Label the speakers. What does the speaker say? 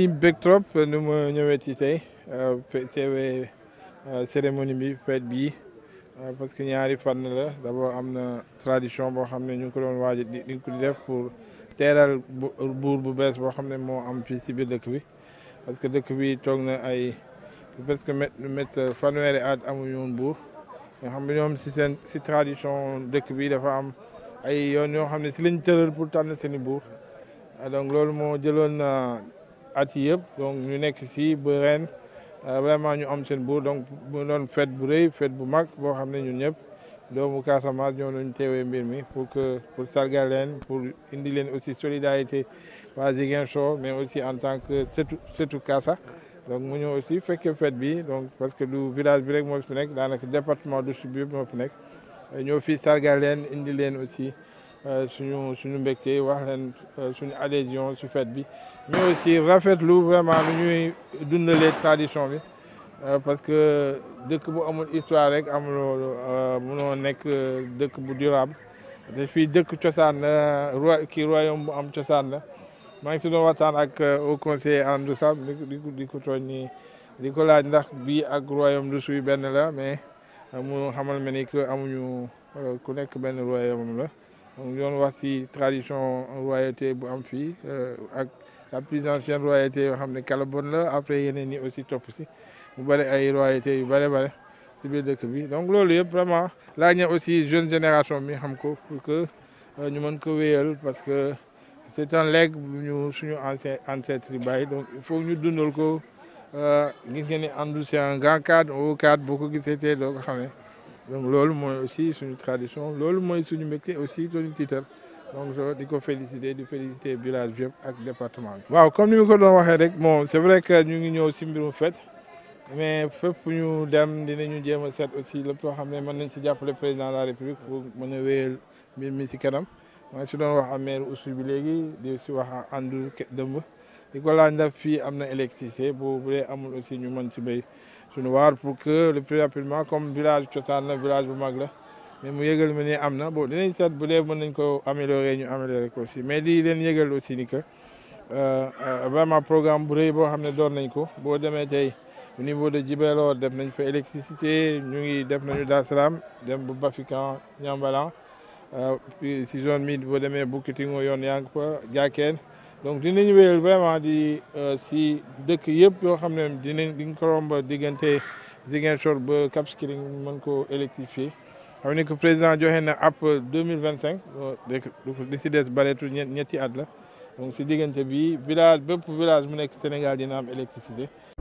Speaker 1: ci bég trop nu ma ñëwee ci tey teewee cérémonie bi fête bii parce que ñaari fànn la d'abord am na tradition boo xam ne ñu ngi ko doon waaj di ko def pour teeral buur bu bees boo xam ne moo am fii si biir dëkk bi parce que dëkk bi toog na ay presque mètre fanweeri at amuñu woon buur nga xam ne ñoom si seen si tradition dëkk bi dafa am ay yoon yoo xam ne si lañ tëral pour tànn seen i buur donc loolu moo jëloon at yi yëpp donc ñu nekk si ba ren vraiment ñu am seen buur donc mu doon fête bu rëy fête bu mag boo xam ne ñun ñëpp doomu Casamance ñoo doon teewee mbir mi pour que pour sargal leen pour indi leen aussi solidarité waa Ziguinchor mais aussi en tant que surtout surtout Casa donc mu ñëw aussi fekkee fête bi donc parce que du village bi rek moo fi nekk daanaka département du sud bi yëpp moo fi nekk ñoo fi sargal leen indi leen aussi suñu suñu mbégte wax leen suñu adhésion su fête bi mais aussi rafetlu vraiment lu ñuy dundalee tradition bi parce que dëkk bu amul histoire rek amuloo munoo nekk dëkk bu durable te fii dëkk cosaan la roi kii royaume bu am cosaan la maa ngi si doon waxtaan ak au conseiller Andou Sab di ko di ko tooñ ni di ko laaj ndax bii ak royaume du suy benn la mais mu xamal ma ni que amuñu ku nekk benn royaume la donc doon wax ci tradition royauté bu am fii ak la plus ancienne royauté yoo xam ne Calabone la après yeneen ñi aussi topp si mu bëri ay royauté yu bëri bëri si biir dëkk bi donc loolu yëpp vraiment laaj na aussi jeune génération bi xam ko pour que ñu mën ko wéyal parce que c'est un legs bu ñu suñu ancien ancêtre yi bàyyi donc il faut ñu dundal ko gis ngeen ni Andou c'est un grand cadre au cadre boo ko gisee tey doo ko xamee donc loolu mooy aussi suñu tradition loolu mooy suñu mbégte aussi suñu titre donc di ko féliciter di féliciter village bi yëpp ak département bi. waaw comme ni ma ko doon waxee rek bon c'est vrai que ñu ngi ñëw si mbirum fête mais fépp ñu dem dinañu jéem a seet aussi lépp loo xam ne mën nañ si jàppale président de la république pour mën a wéyal mbir mi si kanam maa ngi si doon wax ak maire Oussou bi léegi di si wax ak Andou dëmb di ko laaj ndax fii am na électricité bu bu dee amul aussi ñu mën ci béy suñu waar pour que le plus rapidement comme village cosaan la village bu mag la mais mu yëgal ma ni am na bon dinañ seet bu dee mën nañ ko améliorer ñu améliorer ko aussi mais di leen yëgal aussi ni que vraiment programme bu rëy boo xam ne doon nañ ko boo demee tey au niveau de Djibelo def nañ fa électricité ñu ngi def nañu Dar Salam dem bu Bafikan Niambalan si zone mi boo demee Boukitingo yoon yaa ngi fa Diakène donc dinañ wéyal vraiment di si dëkk yëpp yoo xam ne dinañ di nga ko romb diggante Ziguinchor ba Cap Skirring mën ko électrifier xam ne que président joxe na app deux mille vingt cinq li si des bareetu ñetti at la donc si diggante bi village bépp village mu nekk Sénégal dina am électricité